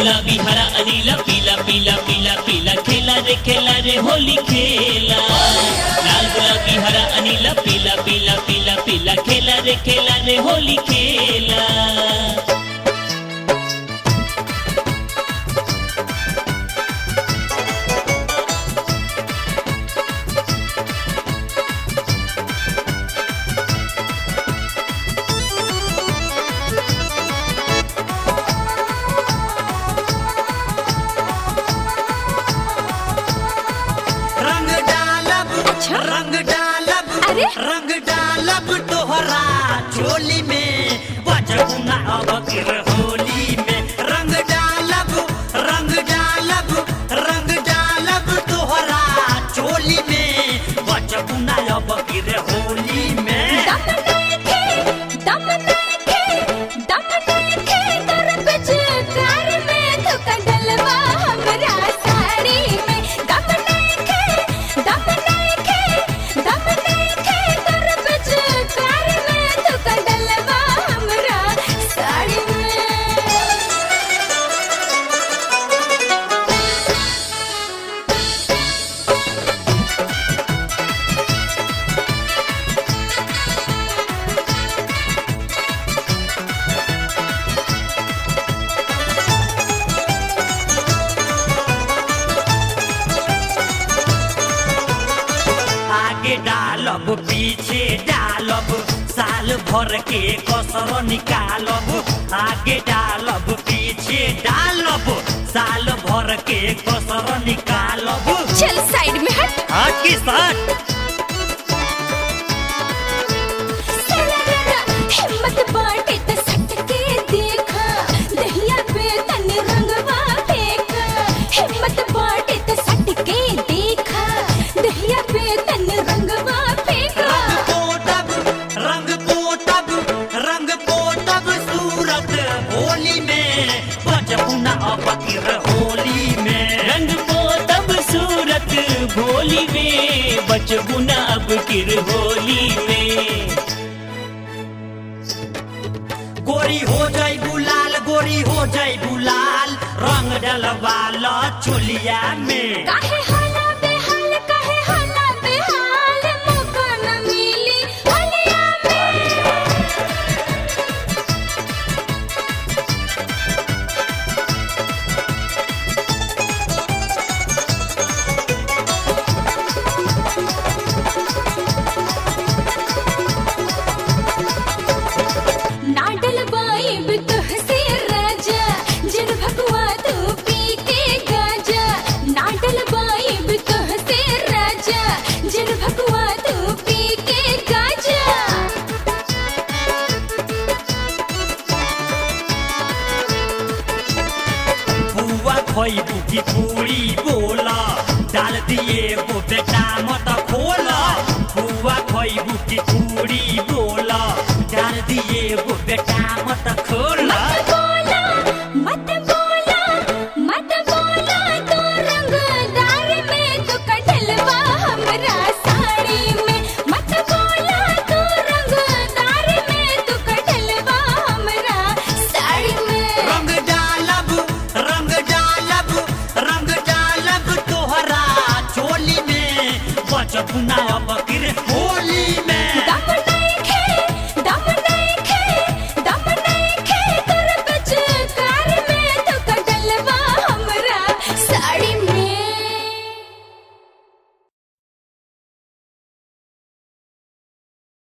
गुलाबी हरा अनीला पीला पीला पीला पीला खेला रे खेला रे होली खेला लाल गुलाबी हरा अनीला पीला पीला पीला पीला खेला रे खेला रे होली खेला रंग डालब अच्छा। रंग डालब अरे? रंग डालब तोहरा चोली में बजबू ना अब फिर होली में रंग डालब रंग डालब रंग डालब तोहरा चोली में बजबू ना अब फिर होली में दम नइखे, दम नइखे, दम नइखे तोर पिचकार में धोखा डलवा हमरा साड़ी में। दम नइखे, दम नइखे, दम नइखे तोर पिचकार में धोखा डलवा हमरा साड़ी में। आगे डालब पीछे डालब साल भर के कसर निकालब आगे डालब पीछे डालब साल भर के कसर निकालब चल साइड में हट आगे साथ सरररा, हिम्मत बाटे त सट के देखा दहिया पे तनी रंगवा फेंका हिम्मत बाटे त सट के देखा दहिया पे तनी रंगवा फेंका रंग पोतब रंग पोतब रंग पोतब सूरत होली में बजपुना अबकिर होली में रंग को तब सूरत भोली में बचबू ना अब किर होली में गोरी हो जाई गुलाल गोरी हो जाई गुलाल रंग डलवाल चोलिया में काहे हाला बेहाल काहे हाला बेहाल मौका न मिली हलिया में नाडल बाइब तुहसे राजा जिन भगवा तू पी के गाजा नाडल बाइब तुहसे राजा जिन भगवा तू पी के गाजा बुआ खोई की पूरी बोला डाल दिए वो बेटा मत खोला बुआ खोई की पूरी बोला डाल दिए वो बेटा मत खोला मत बोला मत बोला मत बोला तो रंगदार में तो कटलवा हमरा साड़ी में मत बोला तो रंगदार में तो कटलवा हमरा साड़ी में रंग डालब रंग डालब रंग डालब तोहरा चोली में बचपना बकिर हो